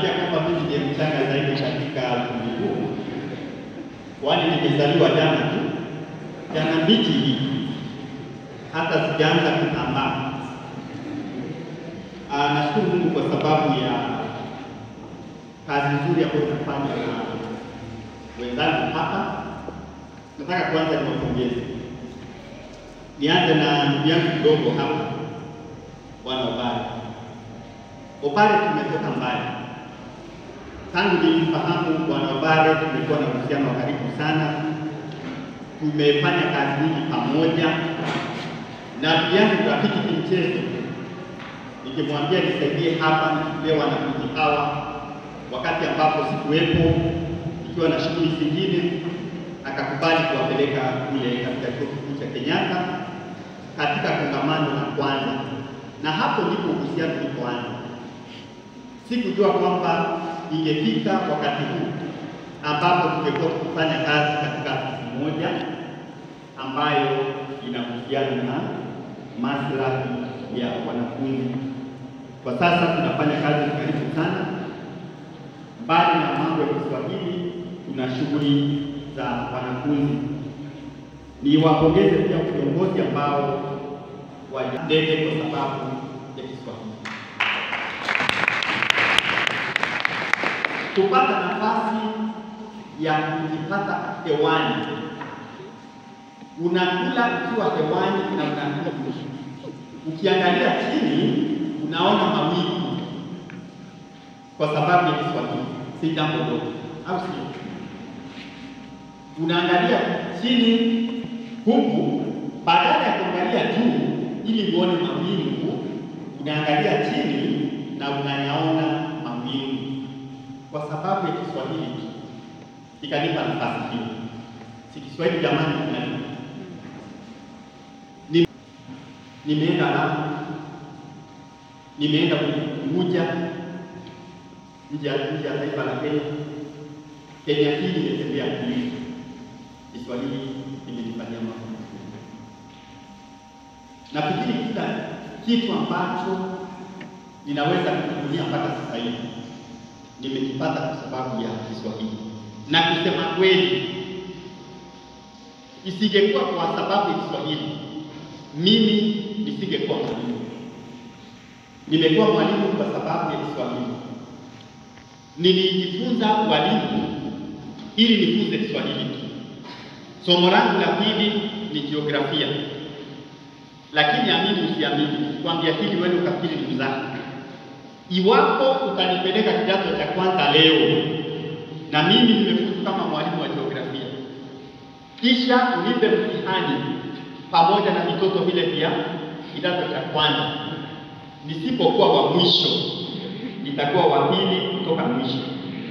naambia kwamba mimi ndiye mchanga zaidi katika ukumbi huu, kwani nimezaliwa jana tu, jana mbichi hii, hata sijaanza kutambaa. Ah, nashukuru Mungu kwa sababu ya kazi nzuri ambayo tunafanya na wenzangu hapa. Nataka kwanza niwapongeze. Nianze na ndugu yangu kidogo hapa, Bwana Obare. Obare tumetoka mbali. Tangu nilimfahamu Bwana Obare tumekuwa na uhusiano wa karibu sana, tumefanya kazi nyingi pamoja na tulianza kurafiki kimchezo nikimwambia nisaidie hapa nikipewa wanafunzi hawa, wakati ambapo sikuwepo, ikiwa na shughuli zingine, akakubali kuwapeleka kule katika chuo kikuu cha Kenyatta katika kongamano la kwanza, na hapo ndipo uhusiano ulipoanza. Sikujua kwamba ingefika wakati huu ambapo tungekuwa tukifanya kazi katika ofisi moja ambayo inahusiana na maslahi ya wanafunzi. Kwa sasa tunafanya kazi karibu sana. Mbali na mambo ya Kiswahili, tuna shughuli za wanafunzi. Niwapongeze pia viongozi ambao walidede kwa sababu ya Kiswahili. Kupata nafasi ya kujipata hewani, unakula ukiwa hewani na unakula ukiangalia chini unaona mawingu kwa sababu ya Kiswahili, si jambo dogo, au sio? Unaangalia chini huku, badala ya kuangalia juu ili uone mawingu, unaangalia chini na unayaona mawingu kwa sababu ya Kiswahili. Ikanipa nafasi hiyo, si Kiswahili jamani, kinani nimeenda Lamu, nimeenda Unguja, nje ya nje ya taifa la Kenya. Kenya hii nimetembea kwingi, Kiswahili imenifanyia mambo mazuri. Nafikiri kila kitu ambacho ninaweza kutumia mpaka sasa hivi nimekipata kwa sababu ya Kiswahili, na kusema kweli, isingekuwa kwa sababu ya Kiswahili mimi nisingekuwa mwalimu. Nimekuwa mwalimu kwa sababu ya Kiswahili. Nilijifunza walimu ili nifunze Kiswahili. Somo langu la pili ni jiografia, lakini amini usiamini, kwambia hili wewe ukafikiri ni mzaha. Iwapo utanipeleka kidato cha kwanza leo na mimi nimefuzu kama mwalimu wa jiografia, kisha unipe mtihani pamoja na vitoto vile vya kidato cha kwanza, nisipokuwa wa mwisho nitakuwa wa pili kutoka mwisho.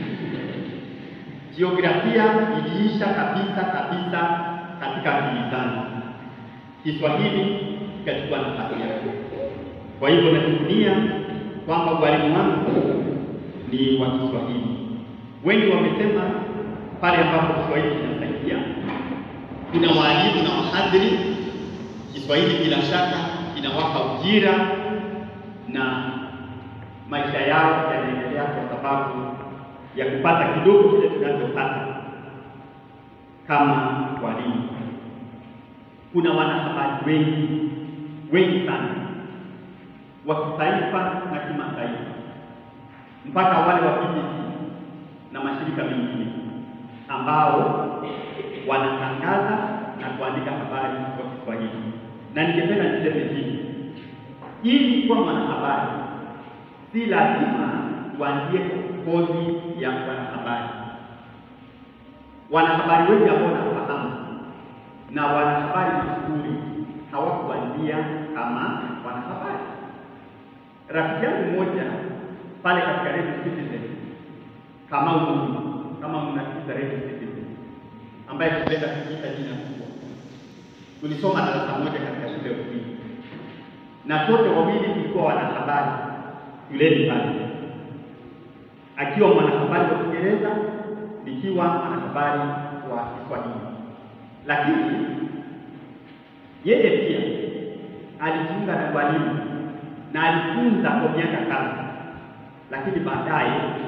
Jiografia iliisha kabisa kabisa katika akili zangu, Kiswahili ikachukua nafasi yake. Kwa hivyo najivunia kwamba walimu wangu ni wa Kiswahili. Wengi wamesema pale ambapo Kiswahili kinasaidia, kuna waalimu na wahadhiri Kiswahili bila shaka inawapa ujira na maisha yao yanaendelea kwa sababu ya kupata kidogo kile tunachopata kama walimu. Kuna wanahabari wengi wengi sana wa kitaifa na kimataifa, mpaka wale wa BBC na mashirika mengine ambao wanatangaza na kuandika habari kwa Kiswahili. Na ningependa niseme hivi, ili kuwa mwanahabari si lazima uanzie kozi ya wanahabari. Wanahabari wengi ambao nafahamu na wanahabari mashuhuri hawakuanzia kama wanahabari. Rafiki yangu mmoja pale katika Radio Citizen, kama Mungu, kama mnasikiza Radio Citizen, ambaye tulenda kuita jina kubwa, tulisoma darasa moja katika shule ya upili na sote wawili tulikuwa wanahabari shuleni pale, akiwa mwanahabari wa Kiingereza, nikiwa mwanahabari wa Kiswahili. Lakini yeye pia alijiunga na walimu na alifunza kwa miaka kadhaa, lakini baadaye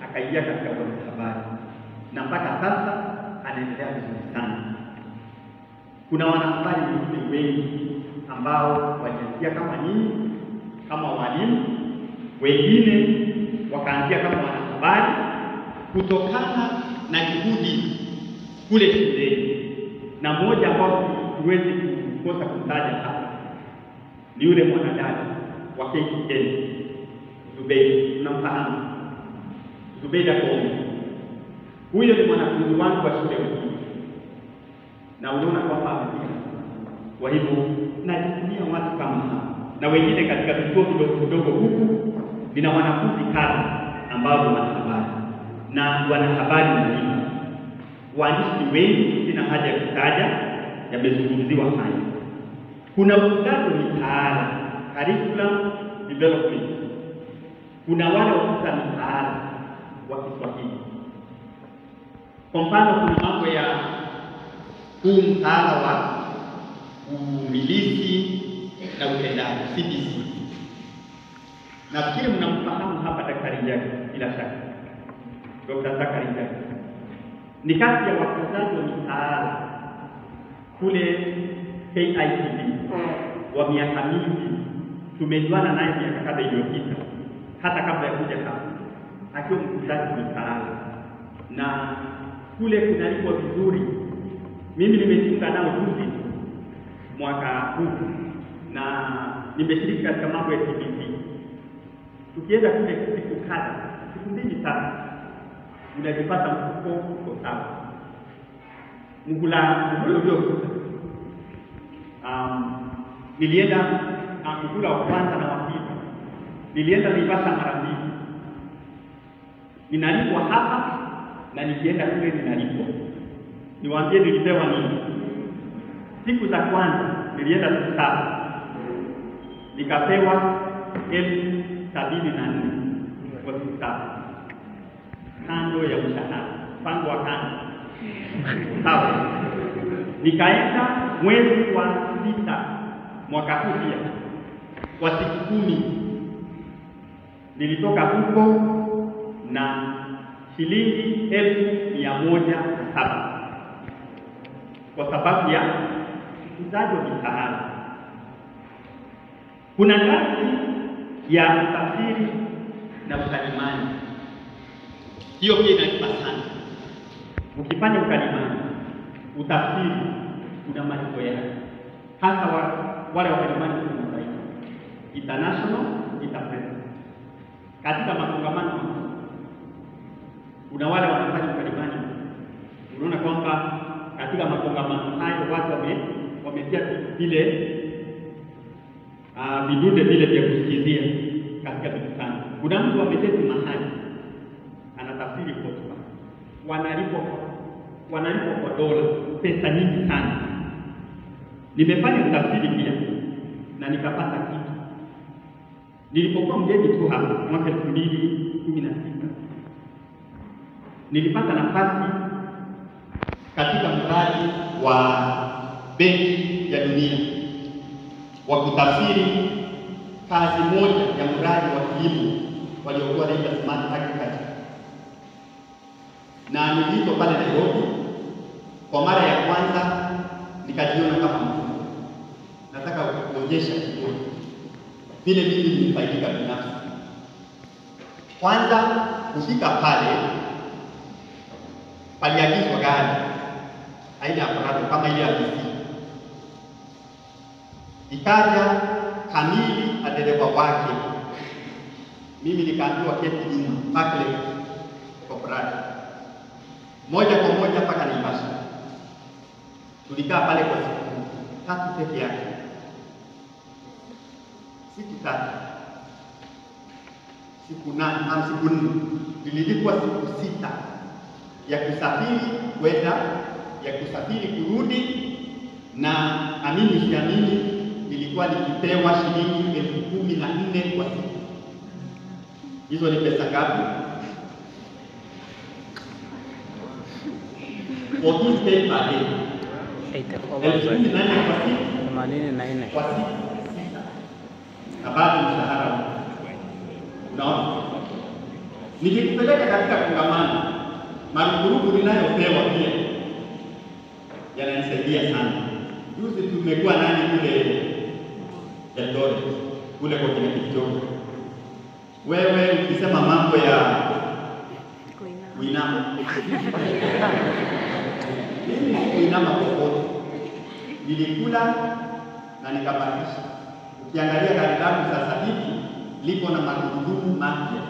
akaingia katika wanahabari na mpaka sasa anaendelea vizuri sana. Kuna wanahabari wengine wengi ambao walianzia kama nyinyi kama walimu, wengine wakaanzia kama wanahabari kutokana na juhudi kule shuleni, na mmoja ambao siwezi kukosa kumtaja hapa ni yule mwanadada wa KTN Zubeida, tunamfahamu Zubeida Kombe. Huyo ni mwanafunzi wangu wa shule ya upili, na unaona kwamba amefika. Kwa hivyo najivunia watu kama hao na wengine katika vituo vidogo vidogo huku, nina wanafunzi kadha ambao ni wanahabari na wanahabari walimu. Waandishi ni wengi, sina haja ya kutaja, yamezungumziwa haya. Kuna uzazi mitaala curriculum development, kuna wale wakuza mitaala wa Kiswahili. Kwa mfano, kuna mambo ya huu mtaala wa umilisi na utendaji CBC. Nafikiri mnamfahamu hapa Daktari Njagi, bila shaka Dr. Zakari Njagi ni kati ya wakuzaji wa mitaala kule KICD wa miaka mingi. Tumejuana naye miaka kadha iliyopita, hata kabla ya kuja hapa, akiwa mkuzaji wa mitaala na kule kunalipwa vizuri. Mimi nimejiunga nao juzi mwaka huu na nimeshiriki katika mambo ya CBC. Tukienda kule siku kadha, siku mbili tatu, unajipata mfuko uko sawa. Mgula mgula uliopita, um, nilienda uh, mgula wa kwanza na wa pili, nilienda Naivasha mara mbili, ninalipwa hapa na nikienda kule ninalipwa. Niwaambie nilipewa nini? Siku za kwanza nilienda siku saba nikapewa elfu sabini na nne kwa siku saba kando ya mshahara mpango wa kando sawa. Nikaenda mwezi wa sita mwaka huu pia kwa siku kumi nilitoka huko na shilingi elfu mia moja na saba kwa sababu ya uzaji wa mitaala. Kuna ngazi ya utafsiri na ukalimani, hiyo pia inalipa sana. Ukifanya ukalimani, utafsiri, kuna malipo yake, hasa wa, wale wakalimani wa kimataifa, international interpreter. Katika makongamano kuna wale wanafanya ukalimani, unaona kwamba katika makongamano hayo watu wame wametia vile uh, vidude vile vya kusikizia katika mikutano. Kuna mtu ameketi mahali anatafsiri hotuba, wanalipwa wanalipwa kwa dola, pesa nyingi sana. Nimefanya utafsiri pia na nikapata kitu. Nilipokuwa mgeni tu hapa mwaka elfu mbili kumi na sita nilipata nafasi katika mradi wa Benki ya Dunia wa kutafsiri kazi moja ya mradi wa kilimo waliokuwa naita smart agriculture, na niliitwa pale Nairobi kwa mara ya kwanza, nikajiona kama mtu nataka kuonyesha kidogo vile mimi nimefaidika binafsi. Kwanza kufika pale, paliagizwa gari aina ya Prado kama ile ya PC ikaja kamili na dereva wake, mimi nikaambiwa keti nyuma backlight kwa Prado, moja kwa moja mpaka Naivasha. Tulikaa pale kwa siku tatu peke yake, siku tatu, siku nane au siku nne, nililipwa siku sita ya kusafiri kwenda ya kusafiri kurudi, na amini usiamini, nilikuwa nikipewa shilingi elfu kumi na nne kwa siku. Hizo ni pesa ngapi? 14 pay per day, elfu kumi na nne kwa siku themanini na nne kwa siku sita, na bado mshahara huu. Unaona, Nikikupeleka katika kongamano, marupurupu ninayopewa pia yananisaidia sana. Juzi tumekuwa nani kule Eldoret kule kwa kina Kipchoge. Wewe ukisema mambo ya kuinama, mimi sikuinama popote, nilikula na nikabakisha. Ukiangalia gari langu sasa hivi liko na magurudumu mapya.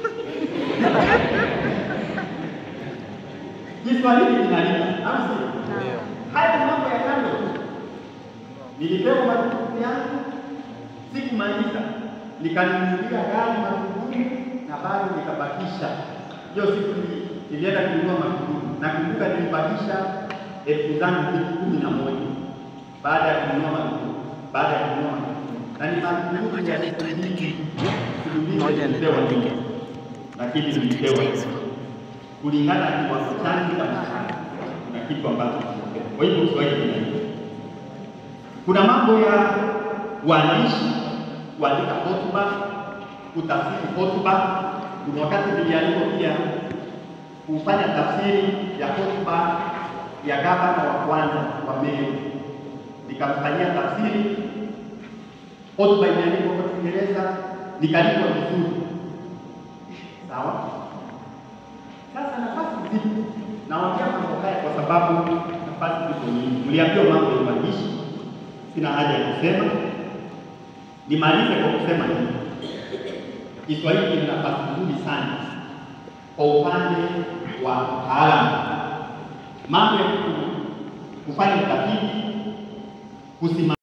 Kiswahili kinalipa, au sio? Haya mambo ya kando tu. Nilipewa majukumu yangu, sikumaliza, nikanunulia gari magurudumu na bado nikabakisha. Hiyo siku nili- nilienda kununua magurudumu, nakumbuka nilibakisha elfu zangu elfu kumi na moja baada ya kununua magurudumu, baada ya kununua magurudumu, na ni magurudumu ya siku nyingi, siku nyingi nilipewa nyingi, lakini nilipewa kulingana na kiwango changu cha mshahara na kitu ambacho kimepewa. Kwa hivyo Kiswahili kinaiva. Kuna mambo ya uandishi, kuandika hotuba, kutafsiri hotuba. Kuna wakati nilialikwa pia kufanya tafsiri ya hotuba ya gavana wa kwanza wa Meru, nikamfanyia tafsiri. Hotuba imeandikwa kwa Kiingereza, nikalipwa vizuri. Sawa. Sasa nafasi zipo, naongea mambo haya kwa sababu nafasi zipo nyingi. Mliambiwa mambo ya uandishi, sina haja ya kusema. Nimalize kwa kusema hivi, Kiswahili kina nafasi nzuri sana kwa upande wa utaalamu, mambo ya ku- kufanya utafiti, kusimamia